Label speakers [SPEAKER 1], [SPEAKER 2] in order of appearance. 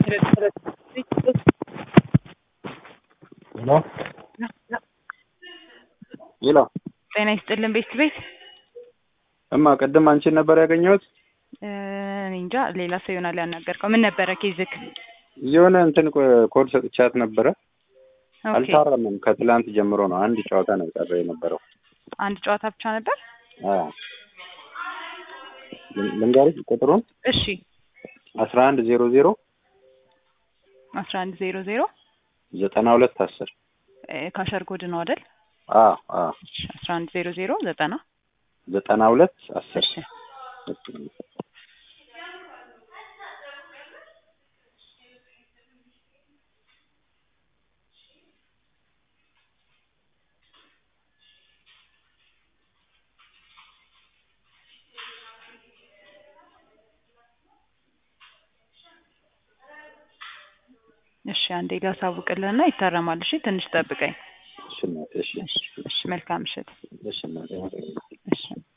[SPEAKER 1] ሄሎ ሄሎ
[SPEAKER 2] ጤና ይስጥልን ቤት ቤት
[SPEAKER 1] እማ ቅድም አንቺን ነበር ያገኘሁት።
[SPEAKER 2] እኔ እንጃ ሌላ ሰው ይሆናል ያናገርከው። ምን ነበረ ኬዝክ?
[SPEAKER 1] የሆነ እንትን ኮ- ኮድ ሰጥቻት ነበረ።
[SPEAKER 2] ኦኬ
[SPEAKER 1] አልታረምም። ከትላንት ጀምሮ ነው አንድ ጨዋታ ነው የቀረ የነበረው።
[SPEAKER 2] አንድ ጨዋታ ብቻ ነበር።
[SPEAKER 1] አዎ ልን- ልንገርሽ ቁጥሩን
[SPEAKER 2] እሺ
[SPEAKER 1] አስራ አንድ ዜሮ ዜሮ
[SPEAKER 2] አስራ አንድ ዜሮ ዜሮ
[SPEAKER 1] ዘጠና ሁለት አስር
[SPEAKER 2] ካሸር ኮድ ነው አይደል?
[SPEAKER 1] አዎ አዎ
[SPEAKER 2] አስራ አንድ ዜሮ ዜሮ ዘጠና
[SPEAKER 1] ዘጠና ሁለት አስር
[SPEAKER 2] እሺ እሺ አንዴ ላሳውቅልህና ይታረማል። እሺ ትንሽ ጠብቀኝ።
[SPEAKER 1] እሺ እናቴ፣ እሺ
[SPEAKER 2] እሺ እሺ መልካም ምሽት።
[SPEAKER 1] እሺ እናቴ።
[SPEAKER 2] እሺ